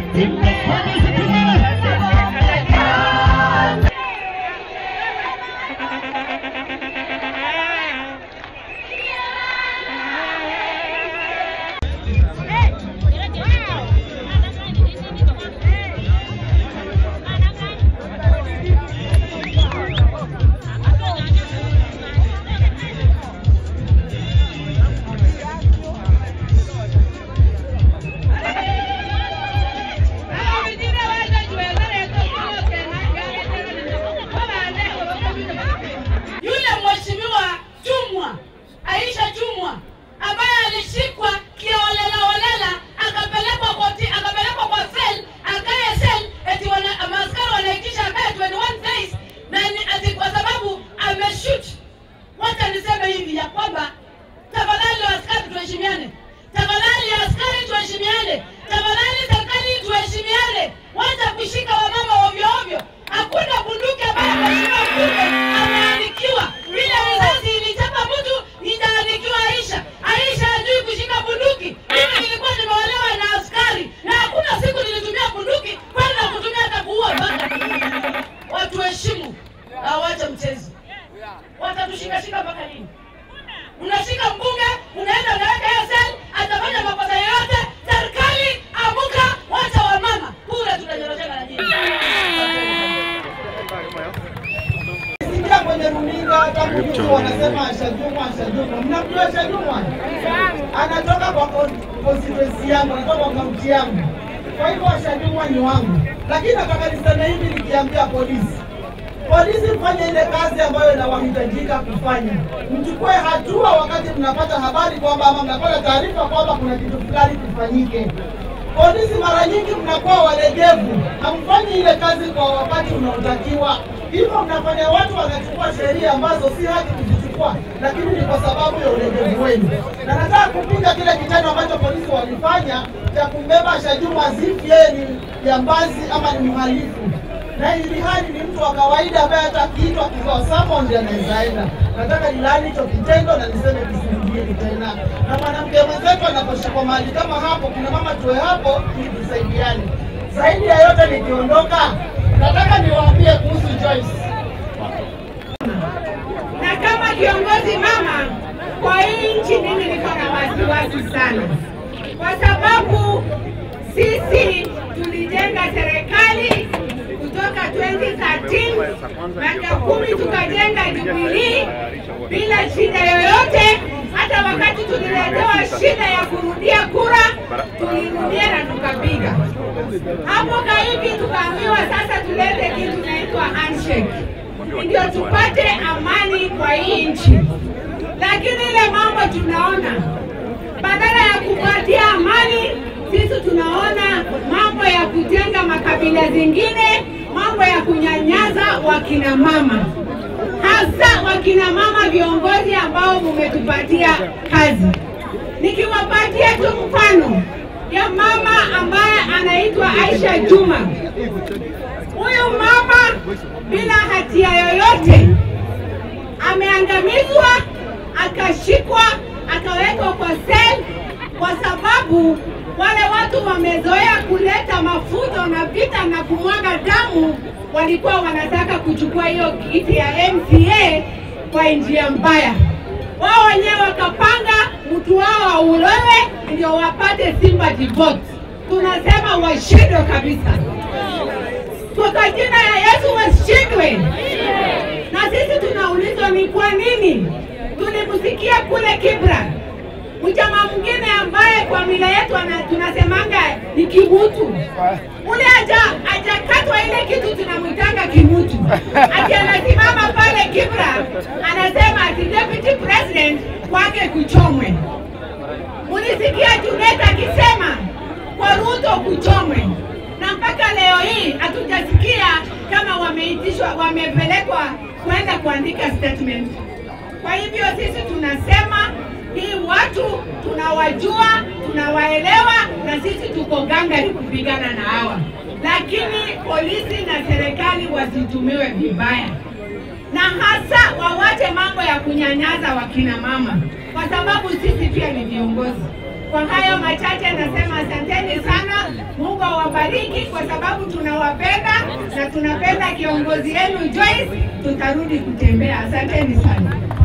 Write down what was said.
Yule mheshimiwa Jumwa, Aisha Jumwa ambaye alishikwa kiolelaolela akapelekwa koti, akapelekwa kwa sel, akae sel, eti wana, maaskari wanaitisha akae 21 days na ni ati kwa sababu ameshoot. Wacha niseme hivi ya kwamba tafadhali askari tuheshimiane, tafadhali askari tuheshimiane, tafadhali serikali tuheshimiane, wacha kushika wamama ovyo ovyo. Hakuna bunduki ambayo mheshimiwa mbunge ameandikiwa. Vile risasi ilichapa mtu itaandikiwa Aisha. Aisha hajui kushika bunduki. Mimi nilikuwa nimeolewa na askari na hakuna siku nilitumia bunduki kwenda kutumia hata kuua baka. Watu heshimu na wache mchezo. Watatushikashika mpaka lini? Unashika mbunge, unaenda unaweka hiyo sel, atafanya makosa yoyote. Serikali amuka, wacha wamama kule, tunanyoroshana na nyinyi. Sikia kwenye runinga tangu juzi wanasema Ashajumwa, Ashajumwa. Mnamjua Ashajumwa? Anatoka kwa kon- constituency yangu, anatoka kwa kaunti yangu. Kwa hivyo Ashajumwa ni wangu, lakini nataka niseme hivi nikiambia polisi polisi mfanye ile kazi ambayo inawahitajika kufanya. Mchukue hatua wakati mnapata habari kwamba ama mnapata taarifa kwamba kuna kitu fulani kifanyike. Polisi mara nyingi mnakuwa walegevu, hamfanyi ile kazi kwa wakati unaotakiwa, hivyo mnafanya watu wanachukua sheria ambazo si haki kuzichukua, lakini ni kwa sababu ya ulegevu wenu. Na nataka kupinga kile kitendo ambacho polisi walifanya cha kumbeba Shajuma Zifi, yeye ni jambazi ama ni mhalifu na ili hali ni mtu wa kawaida ambaye hata akiitwa akipewa summons anaweza enda. Nataka nilani hicho kitendo na niseme kisirudie tena, na mwanamke mwenzetu anaposhikwa mahali kama hapo, kina mama tuwe hapo ili tusaidiane. Zaidi ya yote, nikiondoka, nataka niwaambie kuhusu Joyce. na kama kiongozi mama kwa hii nchi, mimi niko na wasiwasi sana, kwa sababu sisi tulijenga serikali kutoka 2013 miaka kumi, tukajenga Jubilee bila shida yoyote. Hata wakati tuliletewa shida ya kurudia kura, tulirudia na tukapiga. Hapo kaivi tukaambiwa sasa tulete kitu inaitwa handshake ndio tupate amani kwa hii nchi. Lakini ile mambo tunaona, badala ya kupatia amani, sisi tunaona mambo ya kujenga makabila zingine, mambo ya kunyanyaza wakina mama, hasa wakina mama viongozi ambao mumetupatia kazi. Nikiwapatia tu mfano ya mama ambaye anaitwa Aisha Juma. Huyu mama bila hatia yoyote ameangamizwa, akashikwa, akawekwa kwa sel kwa sababu wale watu wamezoea kuleta mafuto na vita na kumwaga damu, walikuwa wanataka kuchukua hiyo kiti ya MCA kwa njia mbaya. Wao wenyewe wakapanga mtu wao aulewe ndio wapate sympathy vote. Tunasema washindwe kabisa kwa jina ya Yesu washindwe. Na sisi tunaulizwa ni kwa nini tulimsikia kule Kibra mchama mwingine ambaye kwa mila yetu ana- tunasemanga ni kimutu, ule aja ajakatwa ile kitu tunamwitanga kimutu, ati anasimama pale Kibra anasema ati deputy president kwake kuchomwe. Mulisikia Junet akisema kwa Ruto kuchomwe, na mpaka leo hii hatujasikia kama wameitishwa, wamepelekwa kwenda kuandika statement. Kwa hivyo sisi tunasema hii watu tunawajua, tunawaelewa, na sisi tuko gangari kupigana na hawa, lakini polisi na serikali wasitumiwe vibaya na hasa wawache mambo ya kunyanyasa wakina mama, kwa sababu sisi pia ni viongozi. Kwa hayo machache nasema asanteni sana. Mungu awabariki kwa sababu tunawapenda na tunapenda kiongozi yenu Joyce. Tutarudi kutembea. Asanteni sana.